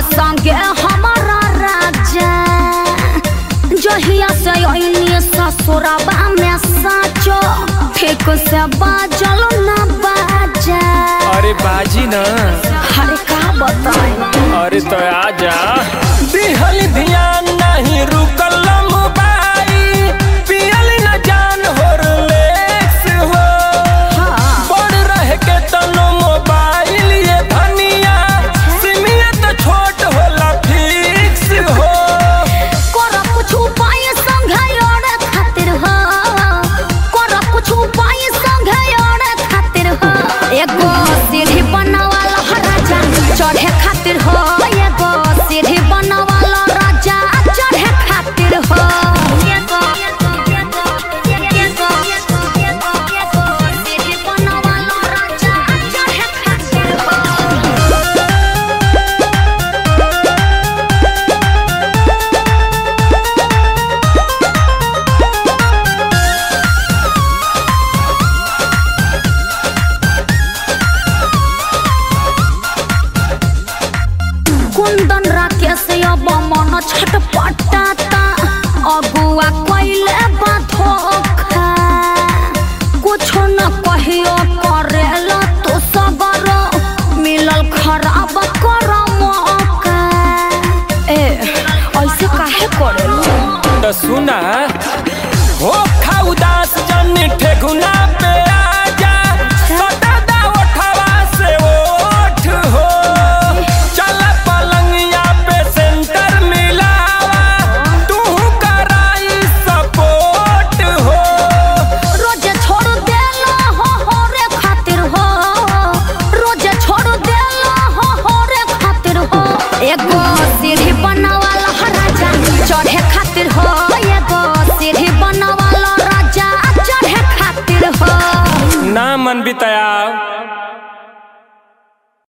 संगे हमारा राजा जहिया से अइनी ससुरबा में साचो ठीक से बाजल ना बाजा अरे बाजी ना अरे का बताई अरे तो आजा दिहल ध्यान नहीं रुकल मोबाइल पियल न जान होरलेक्स हो हाँ बड़ रह के तनो मोबाइल ये धनिया सिमिया तो छोट होला फिक्स हो कर कुछ उपाय संगे और खातिर हो कर कुछ उपाय संगे और खातिर हो एगो सीढ़ी बनवाला राजा चढ़े खातिर हो एगो सीढ़ी बनवाला राजा चढ़े खातिर हो एगो एगो एगो सीढ़ी बनवाला राजा चढ़े खातिर हो कुंदन राकेश अब मन छटपटाता अगुआ कैले बा धोखा कुछो न कहियो करेला तो सबर मिलल खराब कर मौका ए ऐसे काहे करेला तो सुना हो खा उदास जन ठेकुना पे आजा सदा उठवा से ओठ हो चल पलंगिया पे सेंटर मिलावा तू कराई सपोर्ट हो रोजे छोड़ देला हो हो रे खातिर हो रोजे छोड़ देला हो हो रे खातिर हो एगो सीढ़ी बनवाला राजा चढ़े खातिर हो एगो सीढ़ी बनवाला राजा चढ़े खातिर हो ना मन बिताया